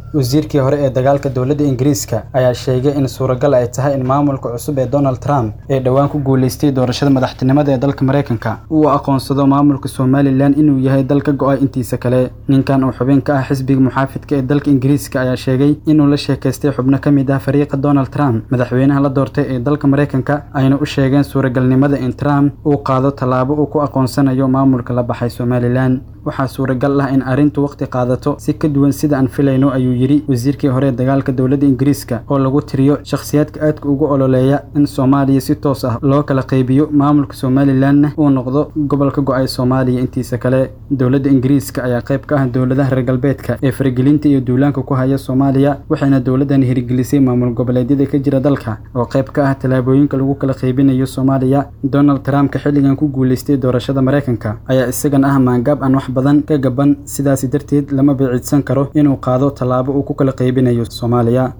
wasiirkii hore ee dagaalka dowladda ingiriiska ayaa sheegay in suuragal ay tahay in maamulka cusub ee donald trump ee dhowaan ku guuleystay doorashada madaxtinimada ee dalka maraykanka uu aqoonsado maamulka somalilan inuu yahay dal ka go-ay intiisa kale ninkan oo xubin ka ah xisbiga muxaafidka ee dalka ingiriiska ayaa sheegay inuu la sheekaystay xubno ka mid ah fariiqa donald trump madaxweynaha la doortay ee dalka maraykanka ayna u sheegeen suuragalnimada in trump uu qaado tallaabo uu ku aqoonsanayo maamulka la baxay somalilan waxaa suuragal ah in arrintu waqti qaadato si ka duwan sida aan filayno ayuu yidhi wasiirkii hore ee dagaalka dowladda ingiriiska oo lagu tiriyo shakhsiyaadka aadka ugu ololeeya in soomaaliya si toos ah loo kala qaybiyo maamulka somalilanna uu noqdo gobolka go-ay soomaaliya intiisa kale dowladda ingiriiska ayaa qayb ka ah dowladaha reer galbeedka ee faragelinta iyo duulaanka ku haya soomaaliya waxayna dowladdan hirgelisay maamul goboleedyada ka jira dalka oo qayb ka ah tallaabooyinka lagu kala qaybinayo soomaaliya donald trumpka xilligan ku guuleystay doorashada maraykanka ayaa isagan ah maangaab aan wax badan ka gaban sidaasi darteed lama biciidsan karo inuu qaado tallaabo uu ku kala qaybinayo soomaaliya